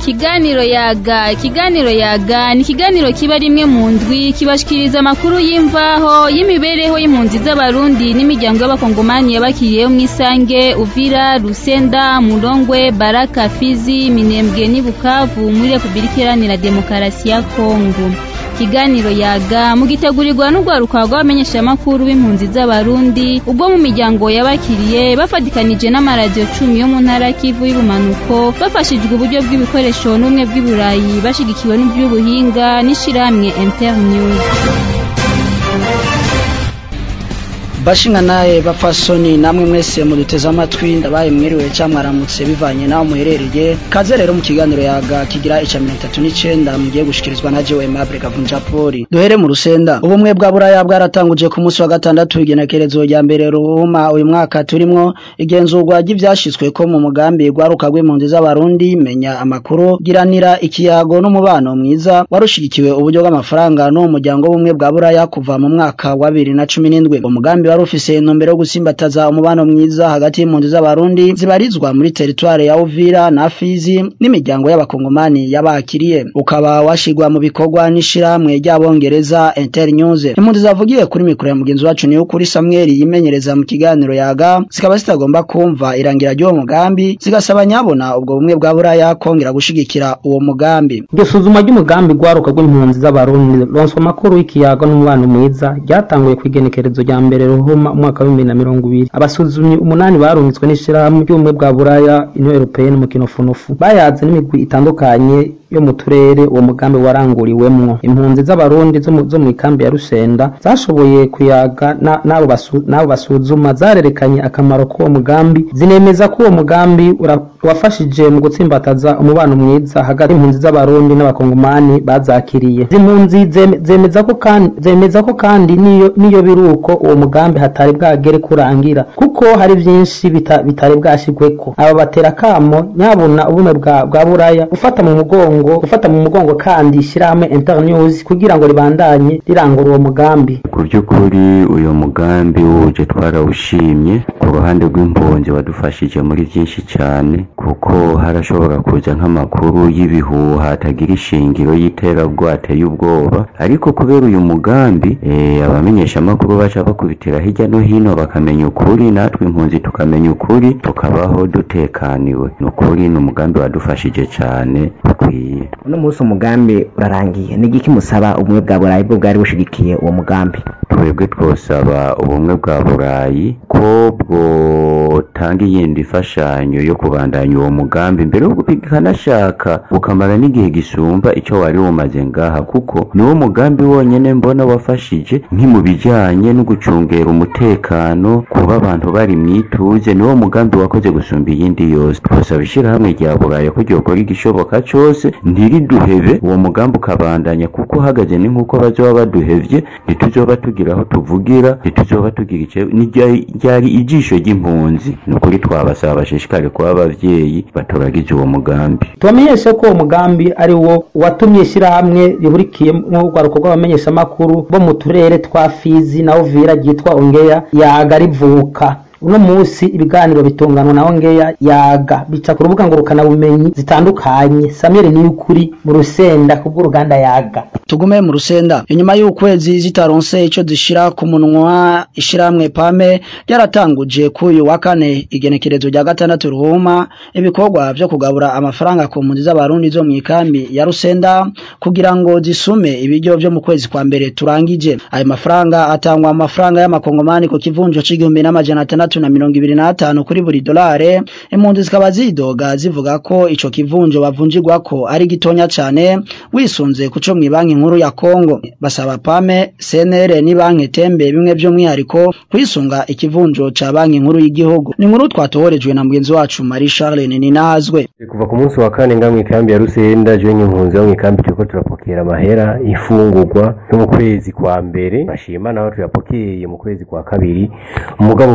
ikiganiro yaga ikiganiro yaga ni ikiganiro kiba rimwe mu ndwi kibashikiriza amakuru y'imvaho y'imibereho y'impunzi z'abarundi n'imiryango y'abakongomani yabakiriyeho mw'isange uvira rusenda murongwe baraka fizi minembwe n'i bukavu muri repubulika iharanira demokarasi ya kongo ikiganiro yaga mugitegurirwa n'urwaruka rw'abamenyeshamakuru b'impunzi z'abarundi ubwo mu miryango yabakiriye bafatikanije n'amaradiyo cumi yo mu ntara kivu y'ubumanuko bafashijwe uburyo bw'ibikoresho n'ubumwe bw'iburayi bashigikiwe n'iby'ubuhinga n'ishirahamwe internews bashinga naye bapfasoni namwe mwese muduteze amatwi ndabaye mwiriwe cyangwa mwaramutse bivanye naho muherereye kaze rero mu kiganiro yaga kigira ica mirongo itatu n'icenda mugiye gushikirizwa na jewe Aimable Gavunja Poli duhere mu rusenda ubumwe bwa buraya bwaratanguje ku munsi wa gatandatu igenekerezo rya mbere ruhuma uyu mwaka turimwo igenzurwa ry'ivyashitsweko mu mugambi rwaruka rw'impunzi z'abarundi menya amakuru giranira ikiyago n'umubano mwiza warushigikiwe uburyo bw'amafaranga no mu muryango w'ubumwe bwa buraya kuva mu mwaka wa bibiri na cumi n'indwi umugambi wari ufise intumbero yo gusimbataza umubano mwiza hagati y'impunzi z'abarundi zibarizwa muri teritware ya Uvira na Fizi n'imiryango y'abakongomani yabakiriye ukaba washigwa mu bikorwa n'ishirahamwe ry'abongereza Internews impunzi zavugiye kuri mikoro ya mugenzi wacu niyo kuri Samuel yimenyereza mu kiganiro yaga zikaba zitagomba kumva irangira ry'uwo mugambi zigasaba nyabona ubwo bumwe bwa buraya kongera gushigikira uwo mugambi iryo suzuma ry'umugambi rwaruka rw'impunzi z'abarundi ronswa amakuru y'ikiyago n'umubano mwiza ryatanguye ku igenekerezo rya mbere ruhuma umwaka wa bibiri na mirongo ibiri abasuzumyi umunani barungitswe n'ishirahamwe ry'ubumwe bwa buraya union européenne mu kinofunofu bayaze n'imigwi itandukanye yo mu turere uwo mugambi waranguriwemwo impunzi z'abarundi zo mu- zo mu ikambi ya rusenda zashoboye kuyaga na- n'abo basu- n'abo basuzuma zarerekanye akamaro k'uwo mugambi zinemeza ko uwo mugambi ura- wafashije mu gutsimbataza umubano mwiza hagati y'impunzi z'abarundi n'abakongomani bazakiriye izi mpunzi zeme- zemeza ko kandi zemeza ko kandi niyo niyo biruko uwo mugambi hatari bwagere kurangira kuko hari byinshi bita- bitari bwashigweko aba batera kamo nyabuna ubumwe bwa bwa buraya gufata mu mugongo gufata mu mugongo kandi ishyirahamwe internews kugira ngo ribandanye rirangura uwo mugambi ku by'ukuri uyu mugambi wuje twarawushimye ku ruhande rw'impunzi wadufashije muri byinshi cyane kuko harashobora kuza nk'amakuru y'ibihuha atagira ishingiro y'iterabwoba ateye ubwoba ariko kubera uyu mugambi eh, abamenyeshamakuru baca bakubitira hirya no hino bakamenya ukuri natwe impunzi tukamenya ukuri tukabaho dutekaniwe ni ukuri ni umugambi wadufashije cyane bukwiye uno munsi umugambi urarangiye ni igiki musaba ubumwe bwa burayi bwo bwari bushigikiye uwo mugambi twebwe twosaba ubumwe bwa burayi ko bwotanga iyindi mfashanyo yo kubandanya uwo mugambi mbere yo bikanashaka bukamara n'igihe gisumba icyo wari wumaze ngaha kuko niwo mugambi wonyene mbona wafashije nki mu bijanye no gucungera umutekano kuba abantu bari mwituze niwo mugambi wakoze gusumba iyindi yose twosaba ishirahamwe rya buraya ko ryokora igishoboka cose ntiriduhebe uwo mugambi ukabandanya kuko uhagaze ni nk'uko bazoba baduhevye ntituzoba tugira aho tuvugira ntituzoba tugira ice n'iryari ryari ijisho ry'impunzi ni ukuri twabasaba bashishikare kuba abavyeyi baturagize uwo mugambi tubamenyeshe ko uwo mugambi ari wo watumye ishyirahamwe rihurikiyemo urwaruko rw'abamenyeshamakuru bo mu turere twa fizi na uvira ryitwa ongeya yaga rivuka uno munsi ibiganiro bitunganwa na ongeya yaga bica ku rubuga ngurukanabumenyi zitandukanye samuel niyukuri mu rusenda kubw'uruganda yaga tugume mu rusenda inyuma y'ukwezi zitaronse ico zishira ku munwa ishiramwe pame ryaratanguje kuyu wa kane igenekerezo rya gatandatu ruhuma ibikorwa vyo kugabura amafaranga ku mpunzi z'abarundi zo mu ikambi ya rusenda kugira ngo zisume ibiryo vyo mu kwezi kwa mbere turangije ayo mafaranga atangwa amafaranga y'amakongomani ku kivunjo c'igihumbi n'amajana atandatu na mirongo ibiri n'atanu kuri buri dolare impunzi zikaba zidoga zivuga ko ico kivunjo bavunjirwako ari gitonya cane wisunze kuco mw'ibanki nkuru ya Kongo basaba pame CNR ni banki tembe bimwe by'umwihariko kwisunga ikivunjo ca banki nkuru y'igihugu ni nkuru twatohorejwe na mugenzi wacu Marie Charles Ninazwe kuva ku munsi wa kane nga mw'ikambi ya Rusenda je nk'impunzi yo mw'ikambi turiko turapokera amahera ifungurwa yo mu kwezi kwa mbere bashima naho tuyapokeye mu kwezi kwa kabiri umugabo gusa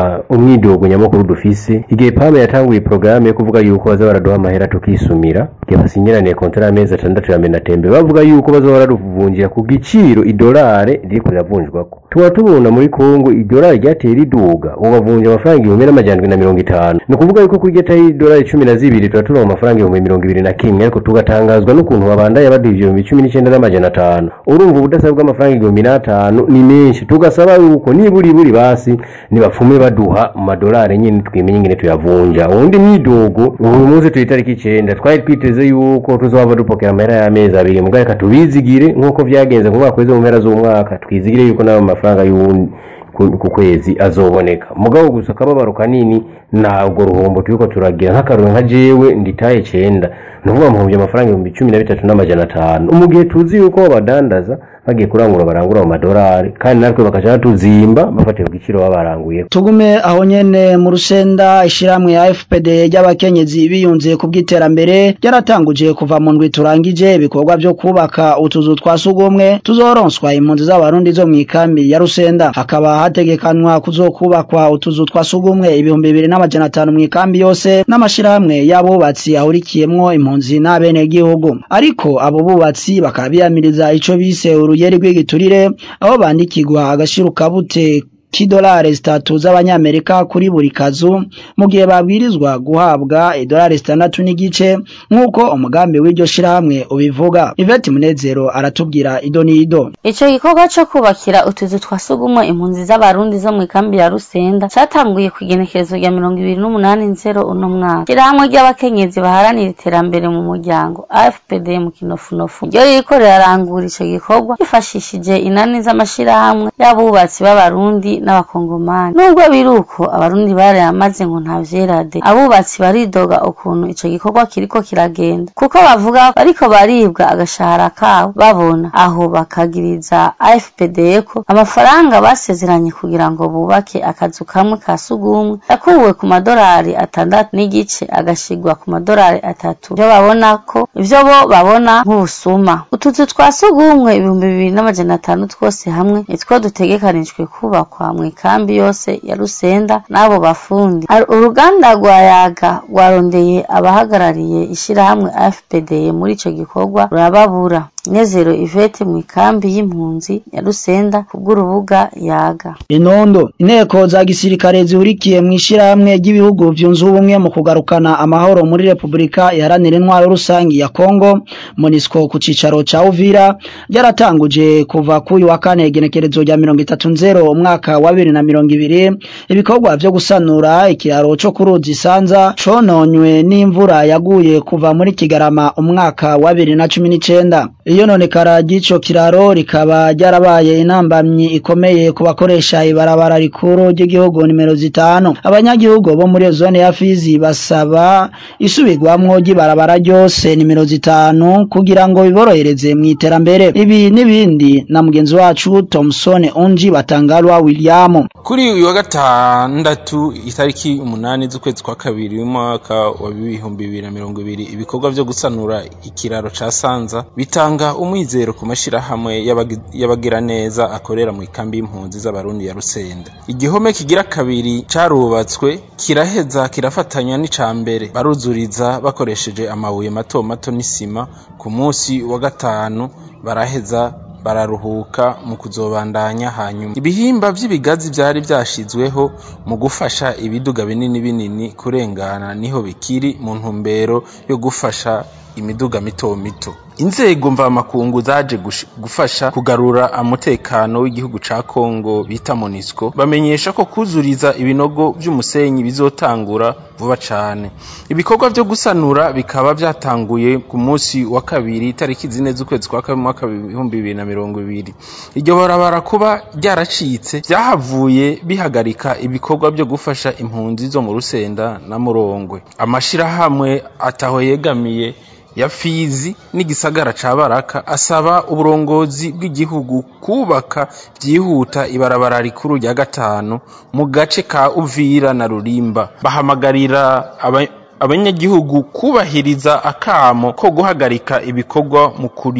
umwidogo nyamukuru dufise igihe pame yatanguye porogaramu yo kuvuga yuko baza baraduha amahera tukisumira igihe basinyiraniye kontara y'amezi atandatu ya menatembe bavuga yuko baza baraduvunjira ku giciro idolare ririko riravunjwako tuba tubona muri kongo idolari ryateye riduga ubu bavunja amafaranga igihumbi n'amajana indwi na mirongo itanu ni ukuvuga yuko kuri geta y'idolari cumi na zibiri tuba turonka amafaranga ibihumbi mirongo ibiri na kimwe ariko tugatangazwa n'ukuntu babandaye baduha ibihumbi cumi n'icyenda n'amajana atanu urumva ubudasa bw'amafaranga igihumbi n'atanu ni menshi tugasaba yuko niburi buri basi nibapfume baduha mu madolari nyine twimenye ingene tuyavunja ubundi mwidogo uyu munsi turi itariki icenda twari twiteze yuko tuzohava dupokera amahera y'amezi abiri mugabo reka tubizigire nk'uko vyagenze ku mwaka weze mu mpera z'umwaka twizigire yuko n'ayo mafaranga y'uwundi ku ku kwezi azoboneka mugabo gusa akababaro kanini ntabwo ruhombo turiko turagira nk'akaroro nka jewe nditaye cenda ni ukuvuga muhumbi amafaranga ibihumbi cumi na bitatu n'amajana atanu mu gihe tuzi yuko babadandaza bagiye kurangura barangura mu madolari kandi natwe bakaca batuzimba bafatiye ku giciro baba baranguye tugume aho nyene mu rusenda ishiramwe ya FPD ry'abakenyezi biyunze ku bw'iterambere ryaratanguje kuva mu ndwi turangije ibikorwa vyo kubaka utuzu twa sugumwe tuzoronswa impunzi z'abarundi zo mw'ikambi ya rusenda hakaba hategekanwa kuzokubakwa utuzu twa sugumwe ibihumbi bibiri n'amajana atanu mw'ikambi yose n'amashirahamwe y'abubatsi ahurikiyemwo impunzi n'abenegihugu ariko abo bubatsi bakaba biyamiriza ico bise uruyeri rw'igiturire aho bandikirwa agashirukabute k'idolari zitatu z'abanyamerika kuri buri kazu mu gihe babwirizwa guhabwa idolari zitandatu n'igice nk'uko umugambi w'iryo shirahamwe ubivuga Yvette Munezero aratubwira ido n'ido Ico gikorwa co kubakira utuzu twa sugumwe impunzi z'abarundi zo mw'ikambi ya Rusenda catanguye ku igenekerezo rya mirongo ibiri n'umunani nzero uno mwaka. Ishirahamwe ry'abakenyezi baharanira iterambere mu muryango AFPD mu kinofunofu ryo ririko rirarangura ico gikorwa rifashishije inani z'amashirahamwe y'abubatsi b'abarundi n'abakongomani. Nubwo biri uko abarundi barayamaze ngo nta vyerade, abubatsi baridoga ukuntu ico gikorwa kiriko kiragenda kuko bavuga bariko baribwa agashahara kabo babona aho bakagiriza AFPD ko amafaranga basezeranye kugira ngo bubake akazu kamwe ka sugumwe yakuwe ku madolari atandatu n'igice agashigwa ku madolari atatu ivyo babona ko ivyo bo babona nk'ubusuma utuzu twa sugumwe ibihumbi bibiri n'amajana atanu twose hamwe nitwo dutegekanijwe kubakwa mw'ikambi yose ya Rusenda n'abo bafundi Ar- uruganda rwa yaga rwarondeye abahagarariye ishirahamwe AFPD muri ico gikorwa rurababura Nezero Yvette mw'ikambi y'impunzi ya Rusenda kubw'urubuga yaga Inondo inteko za gisirikare zihurikiye mu ishirahamwe ry'ibihugu vyunze ubumwe mu kugarukana amahoro muri Republika iharanira intwaro rusangi ya Kongo MONUSCO ku cicaro ca Uvira ryaratanguje kuva kuri wa kane igenekerezo rya mirongo itatu nzero umwaka wa bibiri na mirongo ibiri ibikorwa vyo gusanura ikiraro co ku ruzi Sanza cononywe n'imvura yaguye kuva muri Kigarama umwaka wa bibiri na cumi n'icenda iyo nonekara ry'ico kiraro rikaba ryarabaye intambamyi ikomeye ku bakoresha ibarabara rikuru ry'igihugu nimero zitanu abanyagihugu bo muri iyo zone ya Fizi basaba isubirwamwo ry'ibarabara ryose nimero zitanu kugira ngo biborohereze mu iterambere ibi n'ibindi na mugenzi wacu Thomson Onji Batangalwa William kuri uyu wa gatandatu itariki umunani z'ukwezi kwa kabiri w'umwaka wa bibihumbi bibiri na mirongo ibiri ibikorwa vyo gusanura ikiraro ca Sanza bitanga umwizero ku mashirahamwe y'abagi- y'abagiraneza akorera mu ikambi y'impunzi z'abarundi ya Rusenda igihome kigira kabiri carubatswe kiraheza kirafatanya n'ica mbere baruzuriza bakoresheje amabuye mato mato n'isima ku munsi wa gatanu baraheza bararuhuka mu kuzobandanya hanyuma ibihimba vy'ibigazi vyari vyashizweho mu gufasha ibiduga binini binini kurengana niho bikiri mu ntumbero yo gufasha imiduga mito mito inzego mvamakungu zaje gush- gufasha kugarura umutekano w'igihugu ca Kongo bita MONUSCO bamenyesha ko kuzuriza ibinogo vy'umusenyi bizotangura vuba cane ibikorwa vyo gusanura bikaba vyatanguye ku munsi wa kabiri tariki zine z'ukwezi kwa kabiri mwaka w'ibihumbi bibiri na mirongo ibiri iryo barabara kuba ryaracitse vyahavuye bihagarika ibikorwa vyo gufasha impunzi zo mu Rusenda na Murongwe amashirahamwe ataho yegamiye ya Fizi n'igisagara ca Baraka asaba uburongozi bw'igihugu kubaka vyihuta ibarabara rikuru rya gatanu mu gace ka Uvira na Rulimba bahamagarira aba abanyagihugu kubahiriza akamo ko guhagarika ibikorwa mu kuri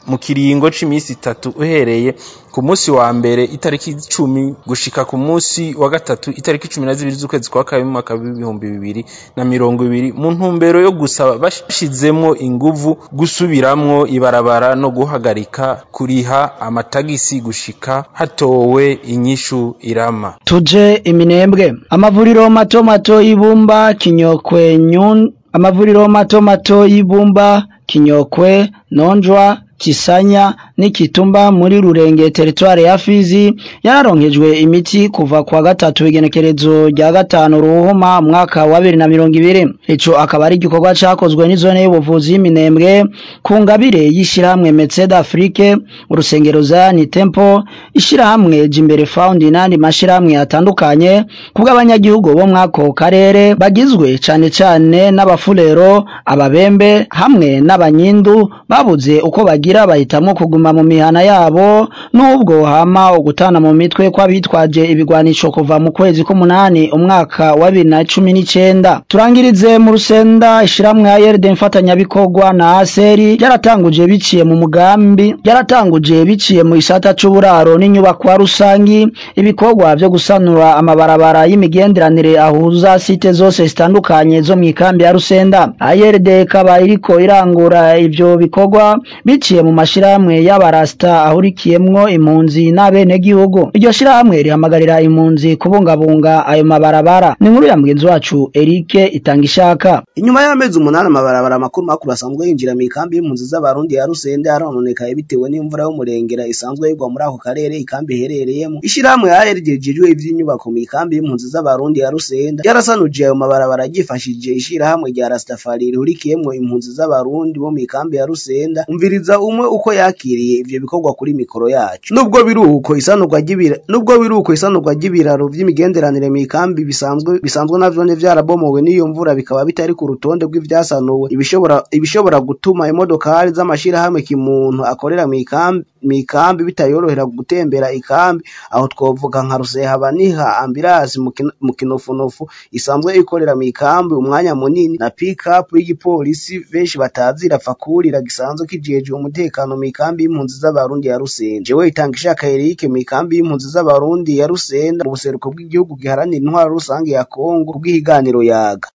mu kiringo c'imisi itatu uhereye ku munsi wa mbere itariki icumi gushika ku munsi wa gatatu itariki cumi na zibiri z'ukwezi kwa kabiri mu mwaka w'ibihumbi bibiri na mirongo ibiri mu ntumbero yo gusaba bashizemwo inguvu gusubiramwo ibarabara no guhagarika kuriha amatagisi gushika hatowe inyishu irama tuje iminembwe amavuriro mato mato y'ibumba kinyokwe nyun amavuriro mato mato y'ibumba kinyokwe nonjwa kisanya n'ikitumba muri rurenge teritware ya Fizi yararonkejwe imiti kuva kwa gatatu igenekerezo rya gatanu ruhuma mwaka wa 2020 ico akaba ari igikorwa cakozwe n'izone y'ubuvuzi y'Iminembwe ku ngabire y'ishirahamwe Metsed Afrique urusengero Zion Temple ishirahamwe Jimbere Found n'andi mashirahamwe atandukanye kubw'abanyagihugu bo mwako karere bagizwe cane cane n'abafulero ababembe hamwe n'abanyindu babuze uko bagira bahitamwo kuguma mu mihana yabo nubwo hama ugutana mu mitwe kw'abitwaje ibigwanisho kuva mu kwezi k'umunani umwaka wa bibiri na cumi n'icenda turangirize mu rusenda ishiramwe ya yerde mfatanyabikorwa na aseri ryaratanguje biciye mu mugambi ryaratanguje biciye mu isata c'uburaro n'inyubakwa rusangi ibikorwa vyo gusanura amabarabara y'imigenderanire ahuza site zose zitandukanye zo mu ikambi ya rusenda ayerde ikaba iriko irangura ivyo bikorwa biciye mu mashirahamwe y'abarasta ahurikiyemwo impunzi n'abenegihugu iryo shirahamwe rihamagarira impunzi kubungabunga ayo mabarabara ni inkuru ya mugenzi wacu Eric itanga ishaka inyuma y'amezi umunani amabarabara makuru makuru asanzwe yinjira mu ikambi y'impunzi z'abarundi ya Rusende arononekaye bitewe n'imvura y'umurengera isanzwe yigwa muri ako karere ikambi iherereyemo ishirahamwe yaheregejeje ivy'inyubako mu ikambi y'impunzi z'abarundi ya Rusende yarasanuje ayo mabarabara ryifashije ishirahamwe rya Rastafari rihurikiyemwo impunzi z'abarundi bo mu ikambi ya Rusenda umviriza umwe uko yakiriye ivyo bikorwa kuri mikoro yacu nubwo biruko isanurwa ry'ibira nubwo biruko isanurwa ry'ibiraro vy'imigenderanire mu ikambi bisanzwe bisanzwe navyo ne vyarabomowe n'iyo mvura bikaba bitari ku rutonde rw'ivyasanuwe ibishobora ibishobora gutuma imodokari z'amashirahamwe kimuntu akorera mu ikambi mu ikambi bitayorohera gutembera ikambi aho twovuga nka rusehaba niha ambirasi mu kinofunofu isanzwe ikorera mu ikambi umwanya munini na pick-up y'igipolisi benshi batazira apfa kurira gisanzwe kijejwe umutekano mu ikambi y'impunzi z'abarundi ya Rusenda jewe itanga ishaka Eric mu ikambi y'impunzi z'abarundi ya Rusenda mu buseruko bw'igihugu giharanira intwaro rusange ya Kongo kubw'ihiganiro yaga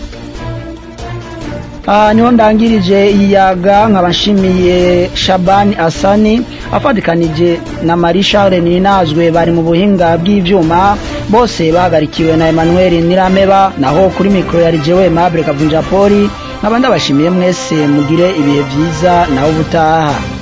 Ah, niho ndangirije iyaga nkabashimiye Shabani Asani afatikanije na Marie Charles Ninazwe bari mu buhinga bw'ivyuma bose bahagarikiwe na Emmanuel Nirameba naho kuri mikro yari jewe Mable Kavunja Poli nkaba ndabashimiye mwese mugire ibihe vyiza naho ubutaha